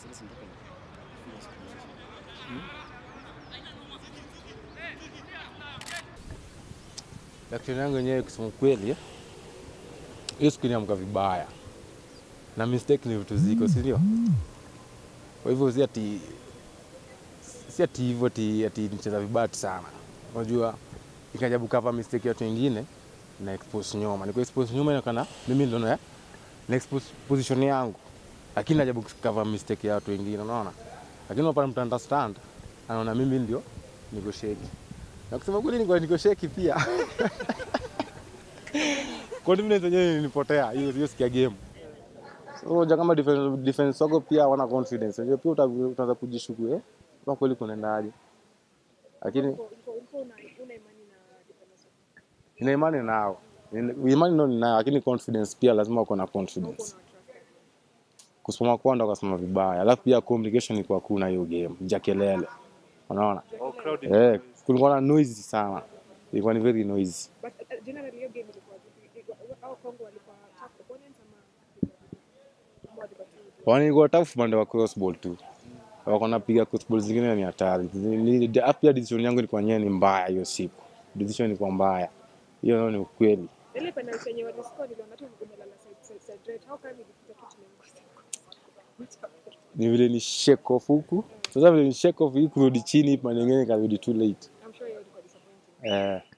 Sasa nataka nifunge siku hizi. Reaction yangu yenyewe kusema kweli, eh, hiyo siku niamka vibaya na mistake ni vitu ziko, si ndio? Kwa hivyo si ati si ati hivyo ati, ati nicheza vibaya sana. Unajua ikajabu cover mistake ya watu wengine na expose nyuma. Niko expose nyuma inakana mimi ndo na na expose position yangu. Lakini najabu cover mistake ya watu wengine, unaona? Lakini unapata mtu understand, anaona mimi ndio niko sheki. Na kusema kweli niko niko sheki pia. confidence yenyewe ilinipotea hiyo hiyo sikia game. So unajua kama defense defense wako pia hawana confidence. Unajua pia uta- utaanza kujishuku eh. Kama kweli kunaendaje. Lakini Ulikuwa ulikuwa una una imani na defenders wako. nina imani nao. Nina- Imani nao ninayo lakini confidence pia lazima uko na confidence. Ulikuwa una trust. Kusoma kwao ndo kasema vibaya. Alafu pia communication ilikuwa kuna hiyo game. Ja kelele. Unaona? Oh, crowd Eh, kulikuwa na noisy sana. Ilikuwa ni very noisy. But uh, generally hiyo game ilikuwa vipi? Au Kongo walikuwa tough opponents ama ama walikuwa tu Wanilikuwa tough upande wa crossball tu. Wako napiga crossball zingine ni hatari. Ni- ni- Pia decision yangu ilikuwa nyewe ni mbaya hiyo siku. Decision ilikuwa mbaya. Hiyo nao ni ukweli. ile penalty yenye waliscore niliona tu umelala side side side right. How come ilipita tu tumekosa? Ni vile ni shake off huku. Sasa vile ni shake off hii kurudi chini, pande nyingine ikarudi too late. I'm sure hiyo ilikuwa disappointing. Eh,